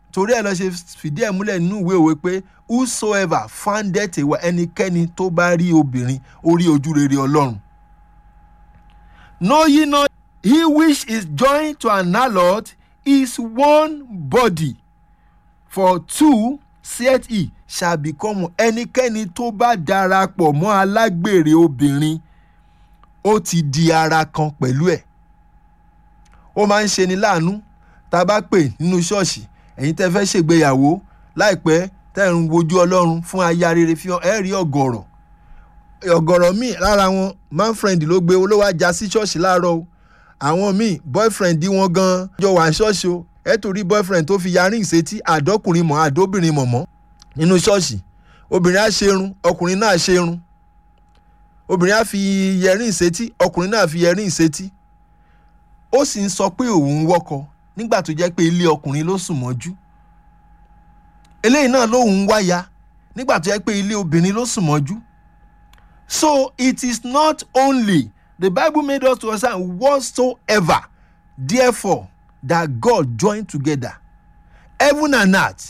torí ẹ̀ lọ ṣe fìdí ẹ̀ múlẹ̀ nínú ìwé òwe pé whosoever findeth a wife ẹnikẹ́ni tó bá rí obìnrin ó rí ojú rere ọlọ́run. know ye not he which is joined to an harlot is one body for two saith he shall become ẹnikẹ́ni tó bá darapọ̀ mọ́ alágbèrè obìnrin ó ti di ara kan pẹ̀lú ẹ̀ ó máa ń ṣeni láàánú tá a bá pè nínú ṣọ́ọ̀ṣì ẹ̀yin tẹ́ fẹ́ ṣègbéyàwó láìpẹ́ tẹ́ ń wojú ọlọ́run fún aya rere fi hàn ẹ́ rí ọ̀gọ̀rọ̀ ọ̀gọ̀rọ̀ míì lára wọn manfriend ló gbé olówó ajá sí ṣọ́ọ̀ṣì láàárọ̀ o àwọn míì boyfriend wọn gan jọ wà ṣọ́ọ̀ṣì o ẹ tó rí boyfriend tó fi yarí ìṣètí àdọ́kùnrin mọ̀ àdóbìnrin mọ̀ mọ́ nínú ṣọ́ọ̀ṣì obìnrin á ṣerun ọkùnrin náà ṣerun obìnrin á fi yẹrí ìṣètí ọkùnrin náà fi yẹrí ìṣètí ó sì ń sọ pé òun ń wọ́kọ nígbà tó jẹ́ pé ilé ọkùnrin ló sùn mọ́jú eléyìí náà lóun ń wáya nígbà tó jẹ́ pé ilé obìnrin ló sùn mọ́jú so it is not only the bible made us to understand whatsoever therefore that god joined together heaven and earth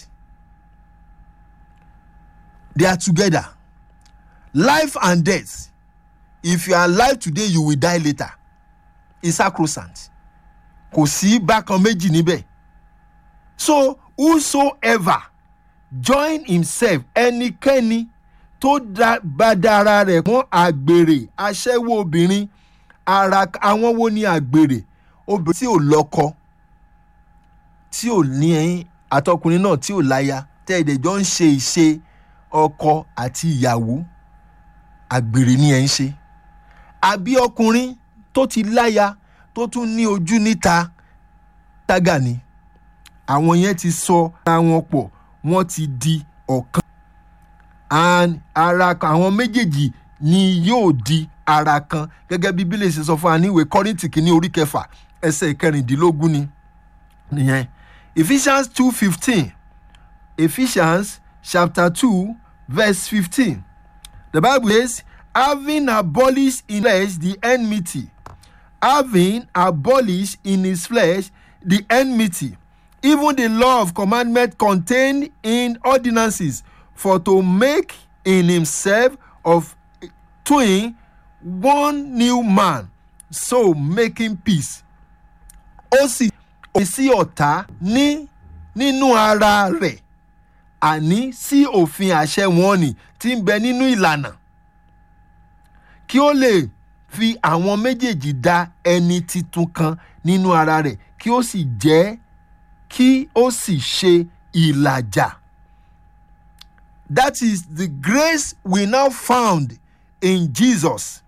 they are together life and death if you are alive today you will die later is sacrosanct kò sí bákan méjì níbẹ̀ so whosoever join himself ẹnikẹ́ni tó bá dára rẹ̀ mọ́ àgbèrè aṣẹ́wó obìnrin ara àwọn wo ni àgbèrè obìnrin tí ò lọ́kọ tí ò ní ẹyin àtọkùnrin náà tí ò láya tẹ́ ẹ̀dẹ̀ jọ ń ṣe ìṣe ọkọ àti ìyàwó àgbèrè ni ẹ̀ ń ṣe àbí ọkùnrin tó ti láya tó tún ní ojú níta tágà ni àwọn yẹn ti sọ ara wọn pọ̀ wọ́n ti di ọ̀kan and ara àwọn méjèèjì ni yóò di ara kan gẹ́gẹ́ bí bílẹ̀ ṣe sọ fún wa ní ìwé kọ́rìntì kìíní orí kẹfà ẹsẹ̀ kẹrìndínlógún ni nìyẹn ephesians two fifteen ephesians chapter two verse fifteen the bible says having abolished in flesh the enmity having abolished in his flesh the enmity even the law of commandment contained in ordinances for to make in himself of twin one new man so making peace ó sì ó sí ọ̀tá ní nínú ara rẹ̀ àní sí òfin àṣẹ wọn ni tí ń bẹ nínú ìlànà kí ó lè fi àwọn méjèèjì dá ẹni titun kan nínú ara rẹ̀ kí ó sì jẹ́ kí ó sì ṣe ìlàjà. That is the grace we now found in Jesus.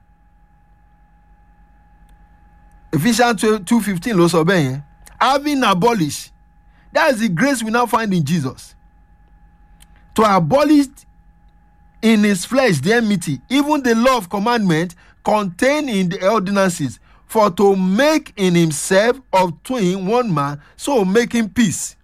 Ephesians two fifteen ló sọ bẹ́ẹ̀ yẹn. Having abolished, that is the grace we now find in Jesus. To abolish in his flesh the enmity, even the law of commandment contained in the ordinances, for to make in himself of twain one man, so making peace.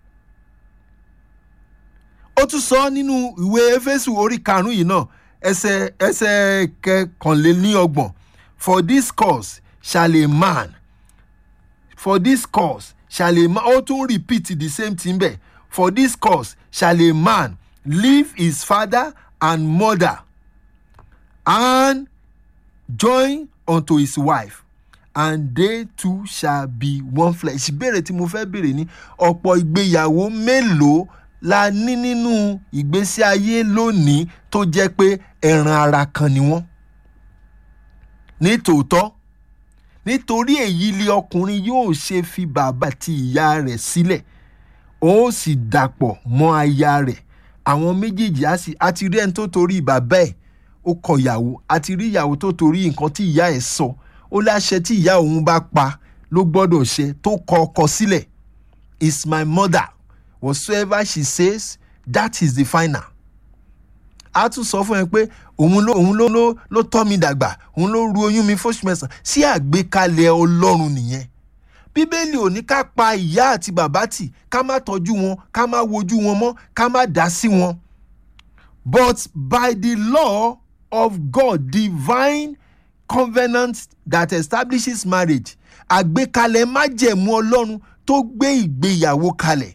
ó tún sọ nínú ìwé éfésù orí karùnún yìí náà ẹsẹ ẹsẹ kẹkànléníọgbọ̀n for this cause shall a man for this cause shall a man ó tún repeat the same thing bẹ́ẹ̀ for this cause shall a man leave his father and mother and join unto his wife and they two shall be one flesh. ìbéèrè tí mo fẹ́ béèrè ni ọ̀pọ̀ ìgbéyàwó mélòó la ní nínú ìgbésí ayé lónìí tó jẹ́ pé ẹran ara kan ni wọ́n. ní tòótọ́ nítorí èyí ni ọkùnrin yóò ṣe fi bàbá àti ìyá rẹ̀ sílẹ̀ ó sì dàpọ̀ mọ́ aya rẹ̀ àwọn méjèèjì á sì àti rí ẹni tó torí bàbá ẹ̀ ó kọ ìyàwó àti rí ìyàwó tó torí nǹkan tí ìyá ẹ̀ sọ ó láṣẹ tí ìyá òun bá pa ló gbọ́dọ̀ ṣe tó kọ ọkọ sílẹ̀ is my mother whatsoever she says that is the final. a tún sọ fún ẹ pé òun ló òun ló ló ló tọ́ mi dàgbà òun ló ru oyún mi fóṣù mẹ́sàn-án sí àgbékalẹ̀ ọlọ́run nìyẹn. bíbélì ò ní ká pa ìyá àti bàbá tì ká má tọ́jú wọn ká má wojú wọn mọ́ ká má dá sí wọn. but by the law of God divine covenant that establishes marriage àgbékalẹ̀ májẹ̀mú ọlọ́run tó gbé ìgbéyàwó kalẹ̀